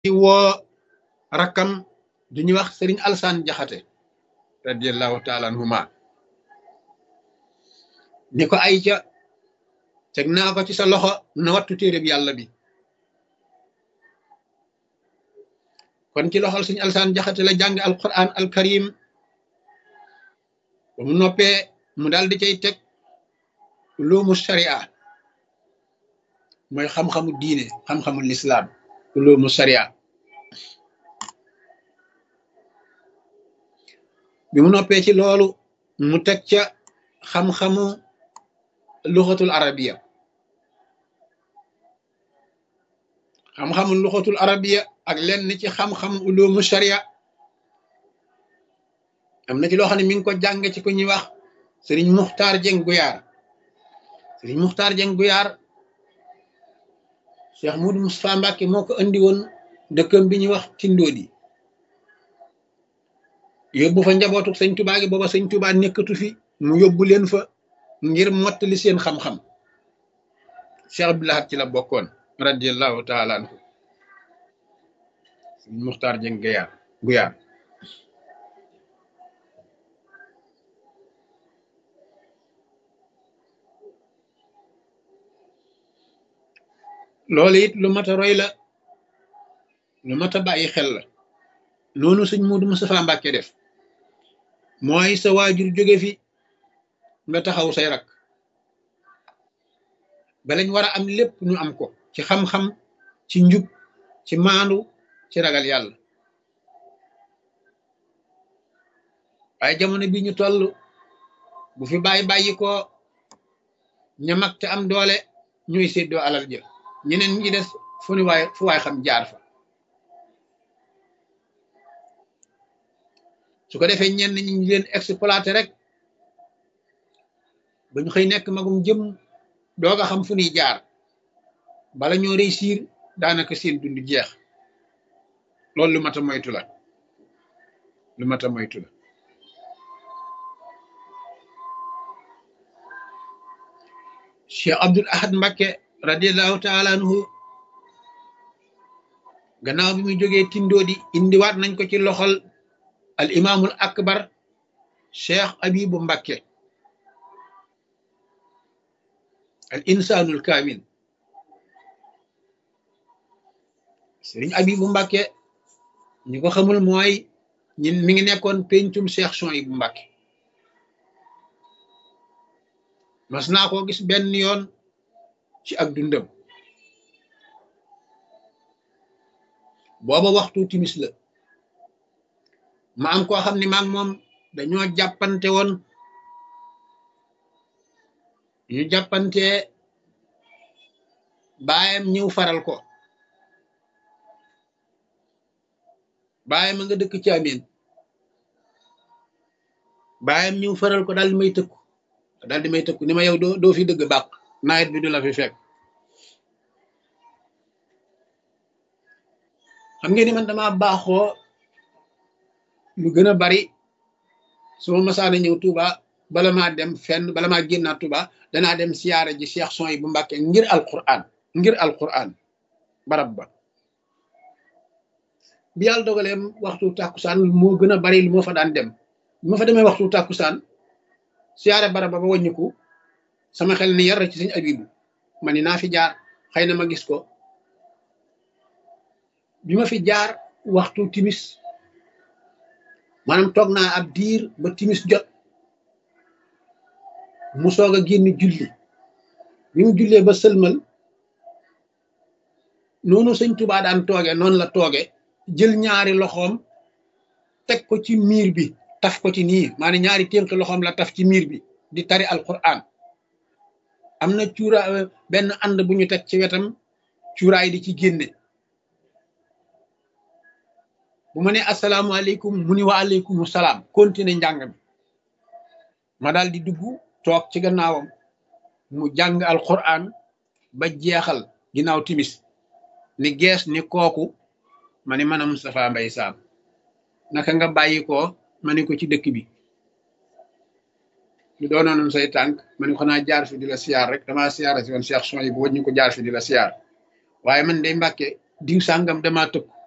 di woo rakkam du ñuy wax sëriñ alsaan jaxate radiallahu taala anhuma ni ko ay ca teg naa ko ci sa loxo na wattu téereb yàlla bi kon ci loxol sëriñ alsaan jaxate la jàng alquran alkarim ba mu noppee mu daal di cay teg uloomu sharia mooy xam-xamu diine xam-xamu lislaam uloomu sharia bi mu noppee ci loolu mu teg ca xam-xamu luxatul arabiya xam-xamu luxatul arabiya ak lenn ci xam-xamu uloomu sharia am na ci loo xam ne mi ngi ko jàng ci ku ñuy wax sëriñ muxtaar jeng guyaar sëriñ muxtaar jeng guyaar cheikh mudu mustapha mbàkke moo ko andi woon dëkkam bi ñuy wax tindoodi yóbbu fa njabootu sëñ tubaa gi booba sëñ tubaa nekkatu fi mu yóbbu leen fa ngir mottali seen xam-xam cheikh abdulahat ci la bokkoon radiallahu taala anhu sëriñ muxtaar jeng guyaar guyaar loolu it lu mat a roy la lu mat a bàyyi xel la noonu sëñ Muudu Mustafaa Mbàkke def mooy sa waajur jóge fi nga taxaw say rak balañ war a am lépp ñu am ko ci xam-xam ci njub ci maandu ci ragal yàlla waaye jamono bi ñu toll bu fi bàyyi bàyyi ko ña mag te am doole ñuy séddoo alal jë ñeneen ñi des fu ni waay fu waay xam jaar fa su ko defee ñenn ñi ñu leen exploité rek ba ñu xëy nekk magum jëm doog a xam fu ñuy jaar bala ñoo réussir daanaka seen dund jeex loolu lu mat a moytu la lu mat a moytu la Cheikh Abdul Ahad Mbakke radiallahu taala anhu gannaaw bi muy jógee tindoodi indiwaat nañ ko ci loxol al imaamul akbar cheikh abibu mbakke al insanul kaamil sëriñ abibu mbakke ñi ko xamul mooy ñin mi ngi nekkoon pencum cheikh son yi bu mbakke mas naa koo gis benn yoon ci ak dundam booba waxtu timis la ma am koo xam ne maag moom dañoo jàppante woon ñu jàppante baayam ñëw faral ko baayam a nga dëkk ci amin baayam ñëw faral ko daal di may tëkku daal di may tëkku ni ma yow doo doo fi dëgg bàq nawet bi du la fi fekk xam ngeen ni man dama baaxoo lu gën a bari su ma masaana ñëw Touba bala maa dem fenn bala maa génnaat Touba danaa dem siyaare ji Cheikh son yi bu Mbàkke ngir alquran ngir alquran barab ba bi yàlla dogalee waxtu tàkkusaan moo gën a bari lu moo fa daan dem bi ma fa demee waxtu tàkkusaan siyaare barab ba ba wàññiku sama xel ni yar ci sëñ abibu ma ni naa fi jaar xëy na ma gis ko bi ma fi jaar waxtu timis maanaam toog naa ab diir ba timis jot mu soog a génn julli bi mu jullee ba sëlmal noonu sëñ Tuubaa daan tooge noonu la tooge jël ñaari loxoom teg ko ci miir bi taf ko ci nii maanaam ñaari ténk loxoom la taf ci miir bi di tari alquran am na cuura benn ànd bu ñu teg ci wetam cuuraay di ci génne bu ma ne asalaamaaleykum mu ni wa aleykum salaam continuer njàng mi ma daal di dugg toog ci gannaawam mu jàng alquran ba jeexal ginnaaw timis ni gees ni kooku ma ni man a Moustapha Mbay Saam naka nga bàyyi ko ma ni ko ci dëkk bi lu doonoon say tànk ma ni ko xanaa jaar fi di la siyaar rek damaa siyaara si woon Cheikh son yi bu wëñ ñu ko jaar fi di la siyaar waaye man day mbàkke diw sàngam damaa tëkk